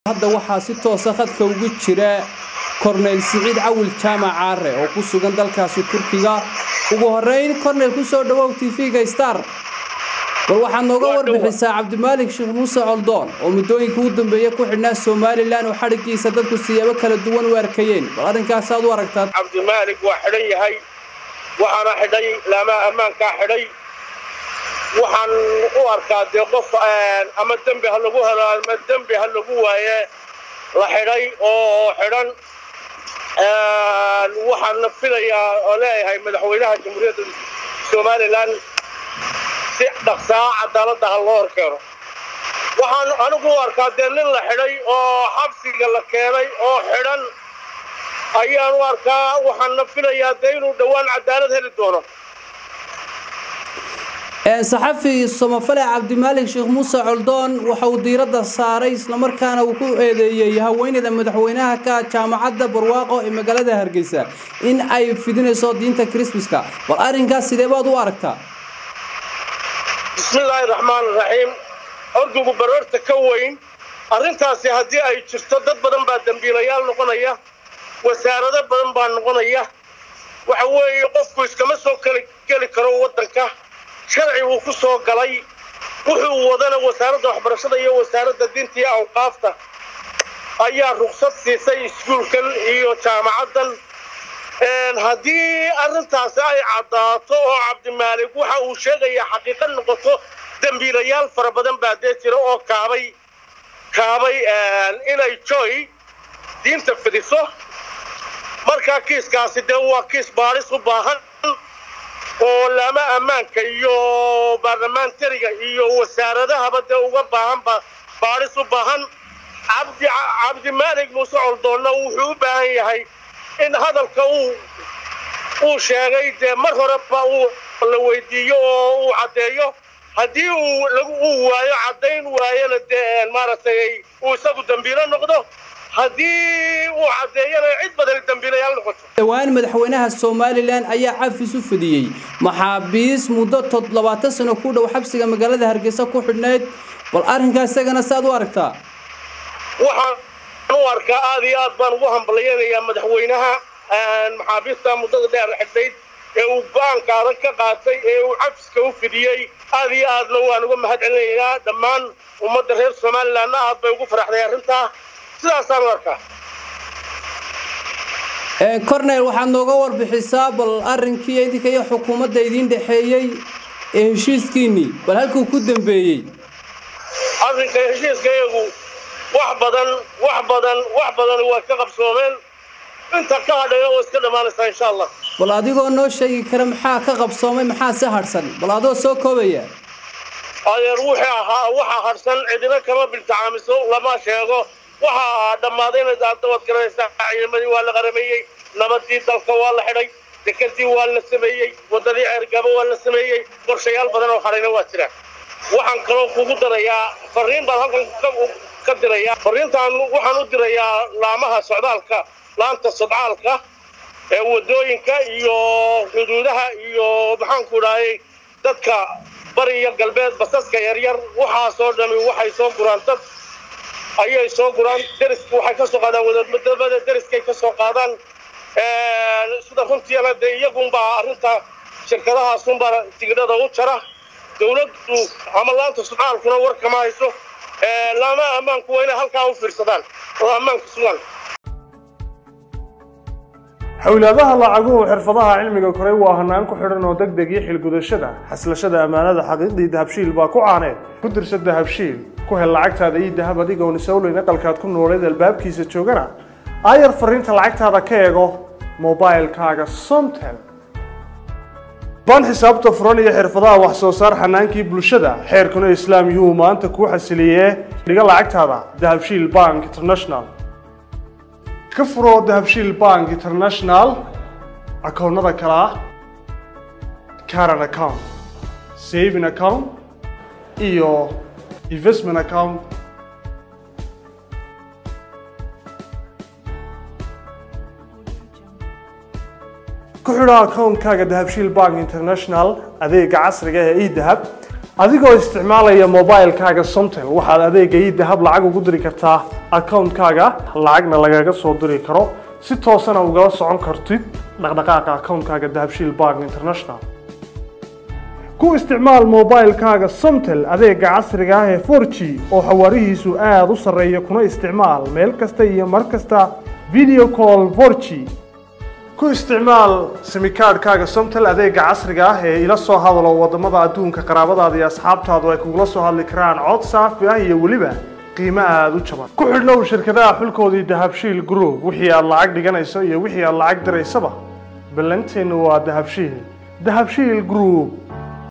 hadda waxaa si toosa khadka ugu jira korneyl siciid cawil jaamac caare oo ku sugan dalkaasi turkiga ugu horeyn korneyl kusoo dhawow t v-ga star bal waxaad nooga warbixisaa cabdimaalik sheekh muuse coldoon oo muddooyinka u dambeeya ku xidhnaa somalilan oo xadhigiisa dadku siyaabo kala duwan u arkayeen bal arrinkaas aad u aragtaa cabdimaalik waa xidhan yahay waxaana xidhay laamaha ammaankaa xidhay waxaan u arkaa dee qof ama dembi ha lagu helo ama dembi ha lagu waaye la xidhay oo xidhan waxaana filayaa oo leeyahay madaxweynaha jamhuuriyadda somalilan si dhaqsaa cadaaladda ha loo horkeeno waxaan anigu u arkaa dee nin la xidhay oo xabsiga la keenay oo xidhan ayaan u arkaa waxaana filayaa dee inuu dhowaan cadaalad heli doono saxafi somafale cabdimaalik sheekh muuse coldoon waxa uu diiradda saaray islamarkaana uu ku eedeeyey haweeneyda madaxweynaha ka jaamacadda barwaaqo ee magaalada hargeysa in ay fidinayso diinta krismaska bal arrinkaas sidee baad u aragtaa bismillaahi raxmaan raxiim ordugu baroorta ka weyn arrintaasi haddii ay jirto dad badan baa dembiilayaal noqonaya wasaarado badan baa noqonaya waxa weeye qofku iskama soo geli karo waddanka sharci buu ku soo galay wuxuu wadana wasaaradda waxbarashada iyo wasaaradda diinta iyo awqaafta ayaa ruqsad siisay iskuulkan iyo jaamacaddan haddii arrintaasi ay caddaato oo cabdimaalik waxa uu sheegayaa xaqiiqa noqoto dembiilayaal fara badan baa dee jira oo kaabay kaabay inay joy diinta fidiso markaa kiiskaasi dee waa kiis baadhis u baahan oo laama ammaanka iyo baarlamentariga iyo wasaaradahaba dee uga baahan baadhis u baahan cabdi cabdimaalik muuse coldoonna wuxuu u baahan yahay in hadalka uu uu sheegay dee mar horeba uu la weydiiyo oo uu caddeeyo haddii uu lagu uu waayo caddayn waayana dee maaragtay uu isagu dembiilo noqdo haddii uu caddeeyana cid badani dembiilayaal noqoto dhowaan madaxweynaha somalilan ayaa cafis u fidiyey maxaabiis muddo tod labaatan sano ku dhow xabsiga magaalada hargeysa ku xidhnayd bal arrinkaas isagana saad u aragtaa waxaan u arkaa aad iyo aad baan ugu hambalyaynayaa madaxweynaha maxaabiista muddada dheer xidhnayd ee uu go-aanka adag ka qaatay ee uu cafiska u fidiyey aad iyo aadna waan uga mahad celinayaa dhammaan ummadda reer somalilanna aad bay ugu faraxday arrintaa sidaasaan u arkaa cornel waxaad nooga warbixisaa bal arrinkii idinka iyo xukuumadda idiin dhexeeyey ee heshiiskiinnii bal halkuu ku dambeeyey arrinka heshiiskayagu wax badan wax badan wax badan waa ka qabsoomeen inta ka hadhaya oo iska dhammaanaysaa insha allah bal adigoo noo sheegi kara maxaa ka qabsoomay maxaa si hadhsan bal adoo soo koobaya adeer wuxuu ahaa waxaa hadhsan cidina kama biltacaamiso lama sheego waxaa dhammaadayna daad garanaysaa ciidamadii waa la qarameeyey nabadii dalka waa la xidhay dekedii waa la sameeyey waddadii ceergabo waa la sameeyey qorshayaal badan oo hadhayna waa jiraan waxaan kaloo kugu darayaa fariin baan halkan ka dirayaa fariintaan waxaan u dirayaa laamaha socdaalka laanta sodcaalka ee waddooyinka iyo xuduudaha iyo maxaanku idhaayay dadka bari iyo galbeed basaska yaryar waxaasoo dhami waxay soo guraan dad ayay soo guraan deriska waxay ka soo qaadaan wadamada deriskay ka soo qaadaan sida runtiina dee iyagunbaa arrinta shirkadahaasunbaa tigidhada u jara dawladdu ama laanta sudcaalkuna war kama hayso laama ammaanku waa inay halkaa u fiirsadaan oo ammaanka sugan xawlaadaha lacaguhu xirfadaha cilmiga koray waa hanaan ku xidhan oo deg deg iyo xilgudashada xaslashada ammaanada xaqiiqdii dahabshiil baa ku caaneed ku dirsa dahabshiil ku hel lacagtaada ii dahab adigoon isawleyn aqalkaad ku nooleed albaabkiisa joogana aayar fariinta lacagtaada ka eego mobilkaaga somtel baan xisaabta furan iyo xirfadaha wax soo saar xanaankii bulshada xeerkuna islaam yuhuu maanta kuu xasiliyee dhiga lacagtaada dahabshiil bank international ka furo dahabshiil bank international akoonnada kale ah caran account saving account iyo investment account ku xidho akoonkaaga dahabshiil bank international adeega casriga ee edahab adigoo isticmaalaya mobilekaaga somtel waxaad adeega idahab lacag ugu diri kartaa akawuntkaaga lacagna lagaga soo diri karo si toosana ugala socon kartid dhaqdhaqaaqa akawuntkaaga dahabshiil bank international ku isticmaal mobilekaaga somtel adeega casriga ah ee 4g oo xawaarihiisu aada u sarreeya kuna isticmaal meel kasta iyo mar kasta video call 4g ku isticmaal simikaadhkaaga somtel adeega casriga ah ee ila soo hadalo wadamada adduunka qaraabadaada iyo asxaabtaadu ay kugula soo hadli karaan cod saafi ah iyo weliba qiimo aada u jaban ku xidhnow shirkadaha xulkoodii dahabshiil group wixii aad lacag dhiganayso iyo wixii aad lacag diraysaba ballanteennu waa dahabshiil dahabshiil group